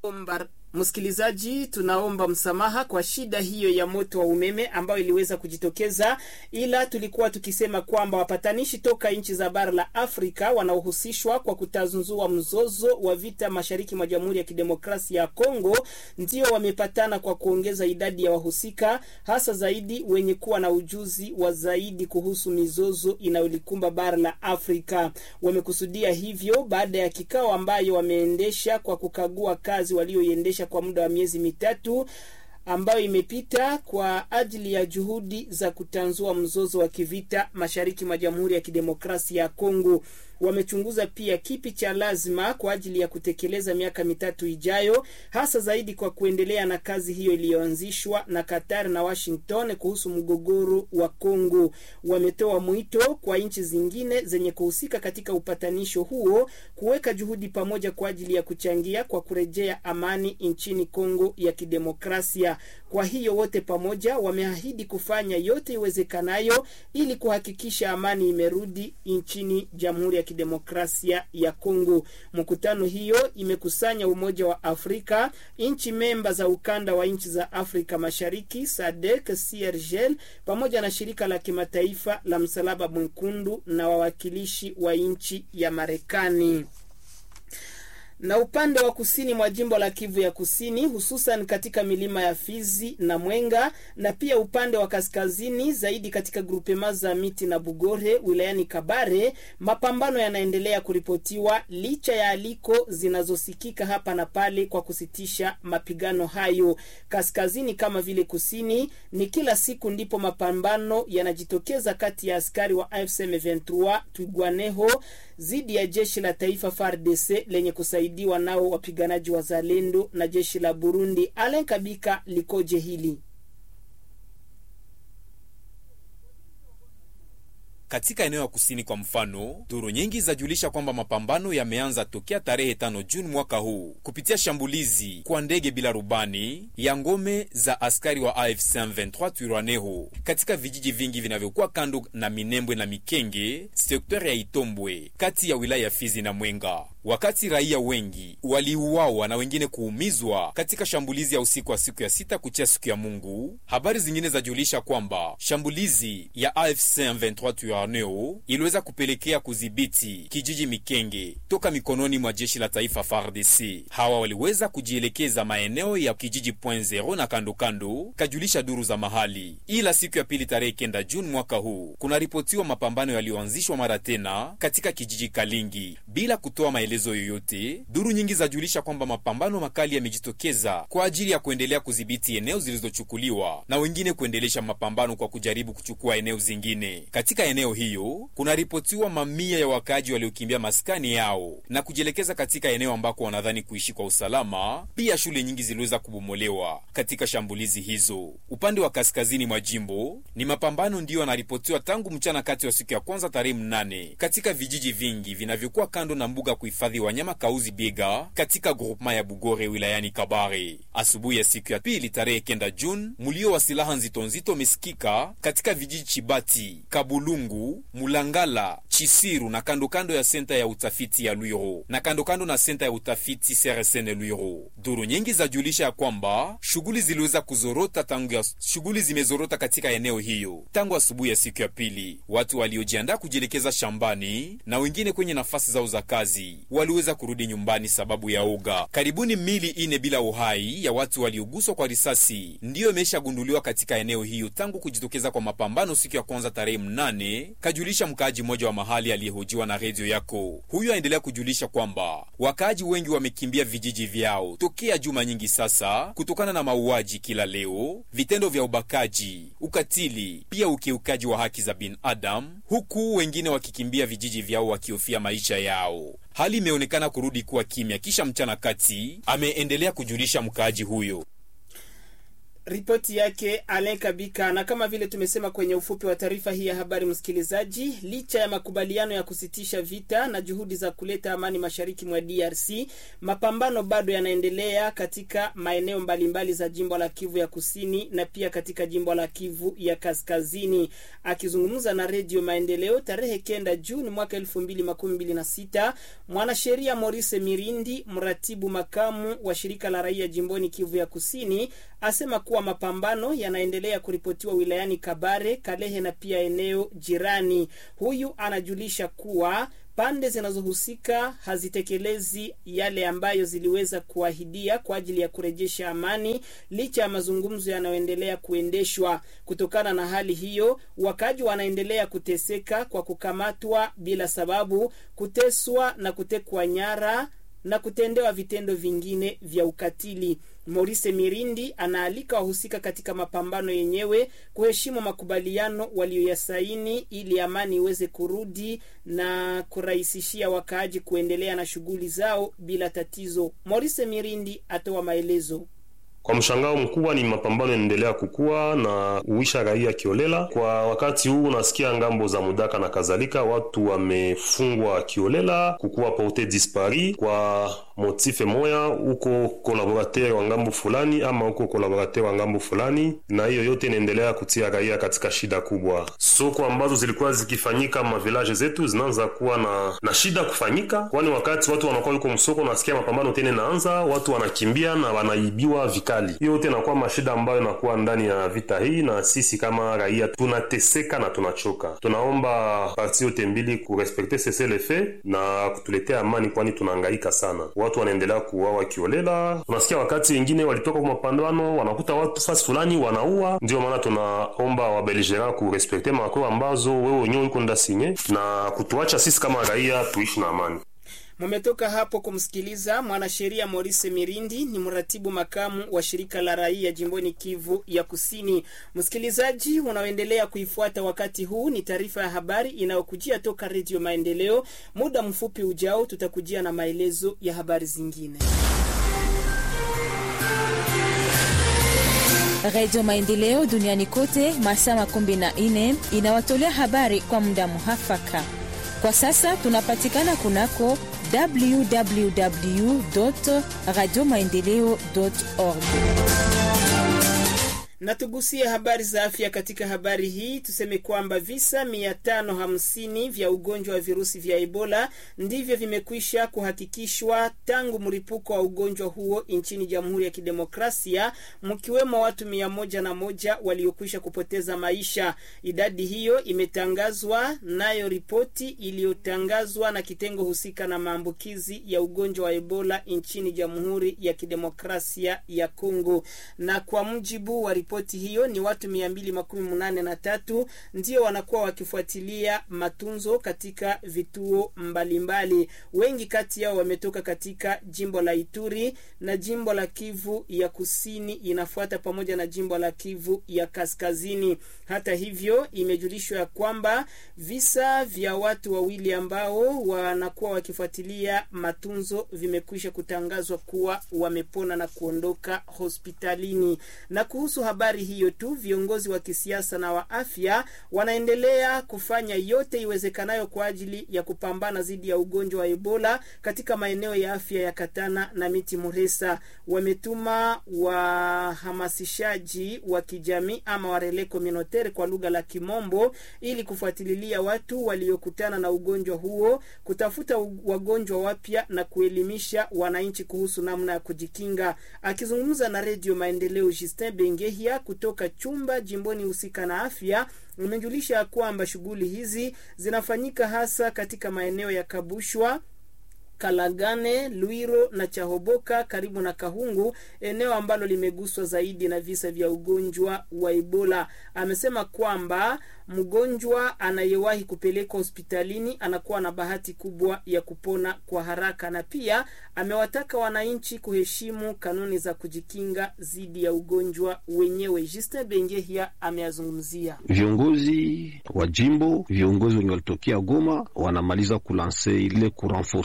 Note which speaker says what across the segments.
Speaker 1: Ombar. Msikilizaji, tunaomba msamaha kwa shida hiyo ya moto wa umeme ambayo iliweza kujitokeza, ila tulikuwa tukisema kwamba wapatanishi toka nchi za bara la Afrika wanaohusishwa kwa kutazunzua mzozo wa vita mashariki mwa Jamhuri ya Kidemokrasia ya Kongo ndio wamepatana kwa kuongeza idadi ya wahusika, hasa zaidi wenye kuwa na ujuzi wa zaidi kuhusu mizozo inayolikumba bara la Afrika. Wamekusudia hivyo baada ya kikao ambayo wameendesha kwa kukagua kazi walioiendesha kwa muda wa miezi mitatu ambayo imepita kwa ajili ya juhudi za kutanzua mzozo wa kivita mashariki mwa Jamhuri ya Kidemokrasia ya Kongo. Wamechunguza pia kipi cha lazima kwa ajili ya kutekeleza miaka mitatu ijayo, hasa zaidi kwa kuendelea na kazi hiyo iliyoanzishwa na Qatar na Washington kuhusu mgogoro wa Kongo. Wametoa mwito kwa nchi zingine zenye kuhusika katika upatanisho huo kuweka juhudi pamoja kwa ajili ya kuchangia kwa kurejea amani nchini Kongo ya Kidemokrasia. Kwa hiyo wote pamoja wameahidi kufanya yote iwezekanayo ili kuhakikisha amani imerudi nchini Jamhuri ya Kidemokrasia ya Kongo. Mkutano hiyo imekusanya Umoja wa Afrika, nchi memba za ukanda wa nchi za Afrika Mashariki, SADC, CIRGL pamoja na shirika la kimataifa la Msalaba Mwekundu na wawakilishi wa nchi ya Marekani na upande wa kusini mwa jimbo la Kivu ya Kusini, hususan katika milima ya Fizi na Mwenga, na pia upande wa kaskazini zaidi katika grupema za Miti na Bugore wilayani Kabare, mapambano yanaendelea kuripotiwa licha ya aliko zinazosikika hapa na pale kwa kusitisha mapigano hayo. Kaskazini kama vile kusini, ni kila siku ndipo mapambano yanajitokeza kati ya askari wa AFC M23 Twigwaneho dhidi ya jeshi la taifa FARDC lenye kusaidiwa nao wapiganaji wa Zalendo na jeshi la Burundi. Alen Kabika likoje hili?
Speaker 2: Katika eneo ya kusini kwa mfano, duru nyingi zajulisha kwamba mapambano yameanza tokea tarehe tano Juni mwaka huu kupitia shambulizi kwa ndege bila rubani ya ngome za askari wa AFC M23 Twirwaneho katika vijiji vingi vinavyokuwa kando na Minembwe na Mikenge, sekta ya Itombwe kati ya wilaya ya Fizi na Mwenga wakati raia wengi waliuawa na wengine kuumizwa katika shambulizi ya usiku wa siku ya sita kuchia siku ya Mungu. Habari zingine zajulisha kwamba shambulizi ya AFC M23 Twirwaneho iliweza kupelekea kudhibiti kijiji Mikenge toka mikononi mwa jeshi la taifa FARDC. Hawa waliweza kujielekeza maeneo ya kijiji Point Zero na kando kando, kajulisha duru za mahali. Ila siku ya pili tarehe kenda Juni mwaka huu kunaripotiwa mapambano yaliyoanzishwa mara tena katika kijiji Kalingi bila kutoa maelezo yoyote. Duru nyingi zajulisha kwamba mapambano makali yamejitokeza kwa ajili ya kuendelea kudhibiti eneo zilizochukuliwa na wengine kuendelesha mapambano kwa kujaribu kuchukua eneo zingine. Katika eneo hiyo kunaripotiwa mamia ya wakaaji waliokimbia maskani yao na kujielekeza katika eneo ambako wanadhani kuishi kwa usalama. Pia shule nyingi ziliweza kubomolewa katika shambulizi hizo. Upande wa kaskazini mwa jimbo ni mapambano ndiyo yanaripotiwa tangu mchana kati wa siku ya kwanza tarehe mnane katika vijiji vingi vinavyokuwa kando na mbuga kuhifadhi wanyama Kauzi Biega katika grupema ya Bugore wilayani Kabare. Asubuhi ya siku ya pili tarehe kenda Juni, mulio wa silaha nzito nzito umesikika katika vijiji Chibati, Kabulungu, Mulangala, Chisiru na kando kando ya senta ya utafiti ya Lwiro na kando kando na senta ya utafiti Seresene Lwiro. Duru nyingi zajulisha ya kwamba shughuli ziliweza kuzorota tangu ya shughuli zimezorota katika eneo hiyo tangu asubuhi ya siku ya pili. Watu waliojiandaa kujielekeza shambani na wengine kwenye nafasi zao za kazi waliweza kurudi nyumbani sababu ya uga. Karibuni mili ine bila uhai ya watu walioguswa kwa risasi ndiyo imeshagunduliwa katika eneo hiyo tangu kujitokeza kwa mapambano siku ya kwanza tarehe mnane, kajulisha mkaaji mmoja wa mahali aliyehojiwa na redio yako. Huyo aendelea kujulisha kwamba wakaaji wengi wamekimbia vijiji vyao tokea juma nyingi sasa, kutokana na mauaji kila leo, vitendo vya ubakaji, ukatili, pia ukiukaji wa haki za binadamu, huku wengine wakikimbia vijiji vyao wakihofia maisha yao. Hali imeonekana kurudi kuwa kimya kisha mchana kati, ameendelea kujulisha mkaaji huyo.
Speaker 1: Ripoti yake Alen Kabika. Na kama vile tumesema kwenye ufupi wa taarifa hii ya habari, msikilizaji, licha ya makubaliano ya kusitisha vita na juhudi za kuleta amani mashariki mwa DRC, mapambano bado yanaendelea katika maeneo mbalimbali za jimbo la Kivu ya Kusini na pia katika jimbo la Kivu ya Kaskazini. Akizungumza na Redio Maendeleo tarehe kenda Juni mwaka elfu mbili makumi mbili na sita, mwanasheria Maurice Mirindi, mratibu makamu wa shirika la raia jimboni Kivu ya Kusini, asema kuwa mapambano yanaendelea kuripotiwa wilayani Kabare, Kalehe na pia eneo jirani. Huyu anajulisha kuwa pande zinazohusika hazitekelezi yale ambayo ziliweza kuahidia kwa ajili ya kurejesha amani licha ya mazungumzo yanayoendelea kuendeshwa. Kutokana na hali hiyo, wakaji wanaendelea kuteseka kwa kukamatwa bila sababu, kuteswa na kutekwa nyara na kutendewa vitendo vingine vya ukatili. Maurice Mirindi anaalika wahusika katika mapambano yenyewe kuheshimu makubaliano waliyoyasaini ili amani iweze kurudi na kurahisishia wakaaji kuendelea na shughuli zao bila tatizo. Maurice Mirindi atoa maelezo.
Speaker 3: Kwa mshangao mkubwa ni mapambano yanaendelea kukua na uisha raia kiolela. Kwa wakati huu unasikia ngambo za Mudaka na kadhalika, watu wamefungwa kiolela, kukuwa porte dispari kwa motife moya, huko kolaborateur wa ngambo fulani ama huko kolaborateur wa ngambo fulani, na hiyo yote inaendelea kutia raia katika shida kubwa. Soko ambazo zilikuwa zikifanyika mavilaje zetu zinaanza kuwa na, na shida kufanyika, kwani wakati watu wanakuwa yuko msoko, unasikia mapambano tena naanza, watu wanakimbia na wanaibiwa vikali. Hiyo yote inakuwa mashida ambayo inakuwa ndani ya vita hii, na sisi kama raia tunateseka na tunachoka. Tunaomba parti yote mbili kurespekte sese le fait na kutuletea amani, kwani tunahangaika sana watu wanaendelea kuuawa kiolela. Unasikia wakati wengine walitoka kwa mapambano wanakuta watu fasi fulani wanaua. Ndio maana tunaomba wabelgera kurespekte makoro ambazo wewe wenyewe uko ndasinye na kutuacha sisi kama raia tuishi na amani.
Speaker 1: Mumetoka hapo kumsikiliza mwanasheria Maurice Mirindi, ni mratibu makamu wa shirika la raia jimboni Kivu ya Kusini. Msikilizaji unaoendelea kuifuata wakati huu, ni taarifa ya habari inayokujia toka Redio Maendeleo. Muda mfupi ujao, tutakujia na maelezo ya habari zingine.
Speaker 4: Redio Maendeleo duniani kote masaa makumi na nne inawatolea habari kwa muda muhafaka. Kwa sasa tunapatikana kunako www radio maendeleo org
Speaker 1: na tugusie habari za afya. Katika habari hii tuseme kwamba visa 550 vya ugonjwa wa virusi vya Ebola ndivyo vimekwisha kuhakikishwa tangu mlipuko wa ugonjwa huo nchini Jamhuri ya Kidemokrasia, mkiwemo watu mia moja na moja waliokwisha kupoteza maisha. Idadi hiyo imetangazwa nayo ripoti iliyotangazwa na kitengo husika na maambukizi ya ugonjwa wa Ebola nchini Jamhuri ya Kidemokrasia ya Kongo, na kwa mujibu wa ripoti hiyo ni watu mia mbili makumi munane na tatu ndio wanakuwa wakifuatilia matunzo katika vituo mbalimbali mbali. Wengi kati yao wametoka katika jimbo la Ituri na jimbo la Kivu ya Kusini inafuata pamoja na jimbo la Kivu ya Kaskazini. Hata hivyo, imejulishwa ya kwamba visa vya watu wawili ambao wanakuwa wakifuatilia matunzo vimekwisha kutangazwa kuwa wamepona na kuondoka hospitalini. Na kuhusu habari hiyo tu, viongozi wa kisiasa na wa afya wanaendelea kufanya yote iwezekanayo kwa ajili ya kupambana dhidi ya ugonjwa wa Ebola katika maeneo ya afya ya Katana na Miti Muresa. Wametuma wahamasishaji wa kijamii ama warele communautaire kwa lugha la Kimombo ili kufuatilia watu waliokutana na ugonjwa huo, kutafuta wagonjwa wapya na kuelimisha wananchi kuhusu namna ya kujikinga. Akizungumza na Redio Maendeleo, Justin Bengehia kutoka chumba jimboni husika na afya imejulisha kwamba shughuli hizi zinafanyika hasa katika maeneo ya Kabushwa Kalagane, Lwiro na Chahoboka karibu na Kahungu, eneo ambalo limeguswa zaidi na visa vya ugonjwa wa Ebola. Amesema kwamba mgonjwa anayewahi kupelekwa hospitalini anakuwa na bahati kubwa ya kupona kwa haraka, na pia amewataka wananchi kuheshimu kanuni za kujikinga dhidi ya ugonjwa wenyewe. Justin Bengehia ameyazungumzia.
Speaker 5: Viongozi wa jimbo, viongozi wenye walitokea Goma wanamaliza kulanse ile kurenforce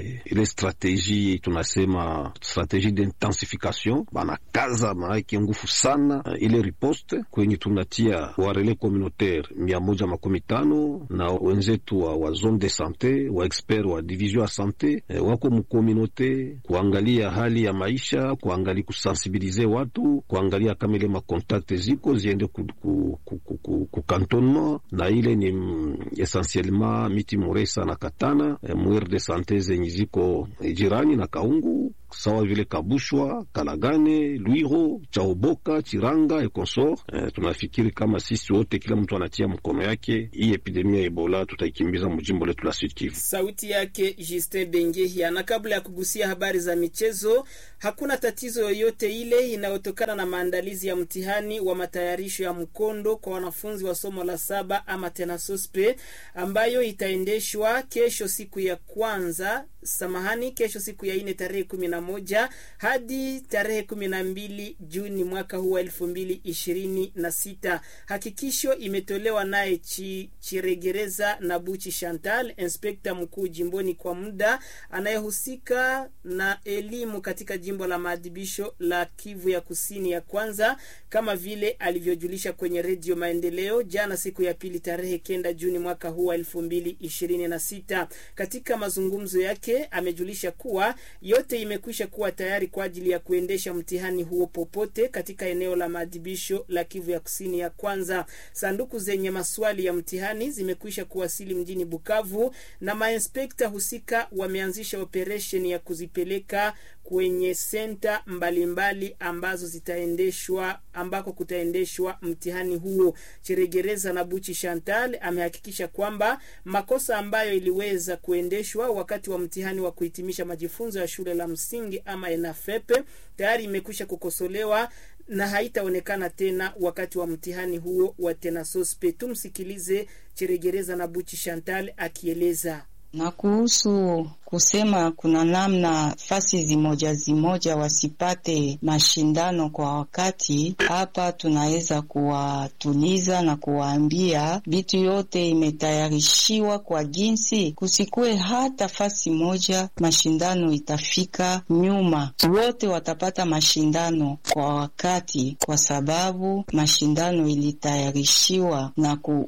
Speaker 5: ile ile strategie tunasema strategie d'intensification, banakaza maake nguvu sana ile riposte kwenye tunatia warele communautaire mia moja makumi tano na wenzetu wa, wa zone de sante wa expert wa division ya sante eh, wako mukomunote kuangalia hali ya maisha, kuangalia kusensibilize watu, kuangalia kama ile makontakte ziko ziende ku, ku, ku, ku, ku, ku cantonnement na ile ni mm, essentiellement miti Muresa na Katana eh, mwere de sante zenye ziko eh, jirani na Kaungu sawa vile Kabushwa, Kalagane, Lwiro, Chaoboka, Chiranga e consort. Eh, tunafikiri kama sisi wote, kila mtu anatia mkono yake, hii epidemia ya Ebola tutaikimbiza mjimbo letu la Sud Kivu.
Speaker 1: Sauti yake Justin Bengehia. Na kabla ya kugusia habari za michezo, hakuna tatizo yoyote ile inayotokana na maandalizi ya mtihani wa matayarisho ya mkondo kwa wanafunzi wa somo la saba ama tena sospe ambayo itaendeshwa kesho siku ya kwanza samahani, kesho siku ya ine tarehe kumi na moja hadi tarehe kumi na mbili Juni mwaka huu wa elfu mbili ishirini na sita. Hakikisho imetolewa naye chi, Chiregereza na Buchi Chantal, inspekta mkuu jimboni kwa muda anayehusika na elimu katika jimbo la maadhibisho la Kivu ya kusini ya kwanza, kama vile alivyojulisha kwenye redio Maendeleo jana siku ya pili tarehe kenda Juni mwaka huu wa elfu mbili ishirini na sita. Katika mazungumzo yake amejulisha kuwa yote imekwisha kuwa tayari kwa ajili ya kuendesha mtihani huo popote katika eneo la maadhibisho la Kivu ya kusini ya kwanza. Sanduku zenye maswali ya mtihani zimekwisha kuwasili mjini Bukavu na mainspekta husika wameanzisha operesheni ya kuzipeleka kwenye senta mbalimbali ambazo zitaendeshwa ambako kutaendeshwa mtihani huo. Chiregereza na Buchi Chantal amehakikisha kwamba makosa ambayo iliweza kuendeshwa wakati wa mtihani wa kuhitimisha majifunzo ya shule la msingi ama ENAFEP tayari imekwisha kukosolewa na haitaonekana tena wakati wa mtihani huo wa tenasospe. Tumsikilize Chiregereza na Buchi Chantal akieleza
Speaker 6: na kuhusu kusema kuna namna fasi zimoja zimoja wasipate mashindano kwa wakati. Hapa tunaweza kuwatuliza na kuwaambia vitu yote imetayarishiwa kwa jinsi kusikue hata fasi moja mashindano itafika nyuma, wote watapata mashindano kwa wakati, kwa sababu mashindano ilitayarishiwa na ku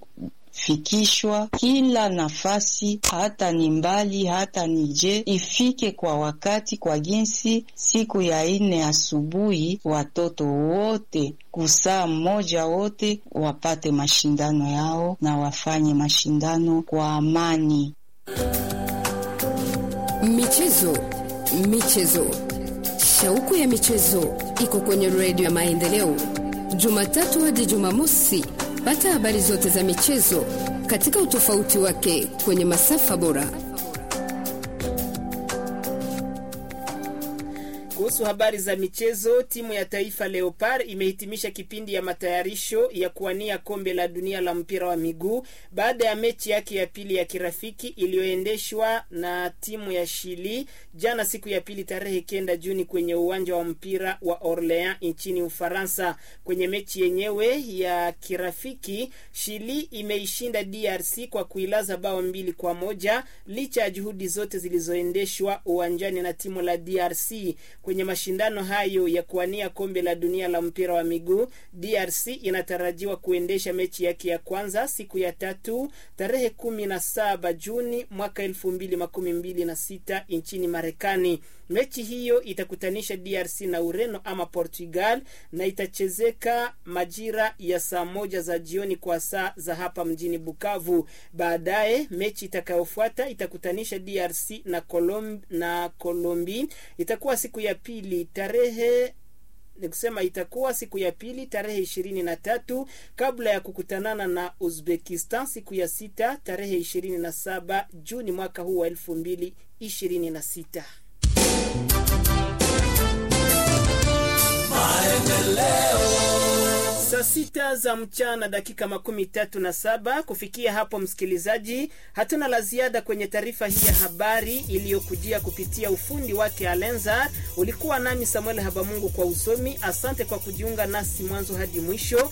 Speaker 6: fikishwa kila nafasi, hata ni mbali, hata ni je, ifike kwa wakati, kwa jinsi siku ya ine asubuhi watoto wote kusaa mmoja wote wapate mashindano yao na wafanye mashindano kwa amani.
Speaker 7: Michezo, michezo, shauku ya michezo iko kwenye redio ya Maendeleo, Jumatatu hadi Jumamosi. Pata habari zote za michezo katika utofauti wake kwenye masafa bora.
Speaker 1: Kuhusu habari za michezo, timu ya taifa Leopard imehitimisha kipindi ya matayarisho ya kuwania kombe la dunia la mpira wa miguu baada ya mechi yake ya pili ya kirafiki iliyoendeshwa na timu ya Chili jana siku ya pili tarehe kenda Juni kwenye uwanja wa mpira wa Orleans nchini Ufaransa. Kwenye mechi yenyewe ya kirafiki, Chili imeishinda DRC kwa kuilaza bao mbili kwa moja licha ya juhudi zote zilizoendeshwa uwanjani na timu la DRC. Kwenye mashindano hayo ya kuwania kombe la dunia la mpira wa miguu, DRC inatarajiwa kuendesha mechi yake ya kwanza siku ya tatu tarehe kumi na saba Juni mwaka elfu mbili makumi mbili na sita nchini Marekani. Mechi hiyo itakutanisha DRC na Ureno ama Portugal na itachezeka majira ya saa moja za jioni kwa saa za hapa mjini Bukavu. Baadaye mechi itakayofuata itakutanisha DRC na Colom, na Colombi itakuwa siku ya pili tarehe ni kusema itakuwa siku ya pili tarehe ishirini na tatu kabla ya kukutanana na Uzbekistan siku ya sita tarehe ishirini na saba Juni mwaka huu wa elfu mbili ishirini na sita. Saa sita za mchana dakika makumi tatu na saba. Kufikia hapo, msikilizaji, hatuna la ziada kwenye taarifa hii ya habari iliyokujia kupitia ufundi wake Alenza. Ulikuwa nami Samuel Habamungu kwa usomi. Asante kwa kujiunga nasi mwanzo hadi mwisho.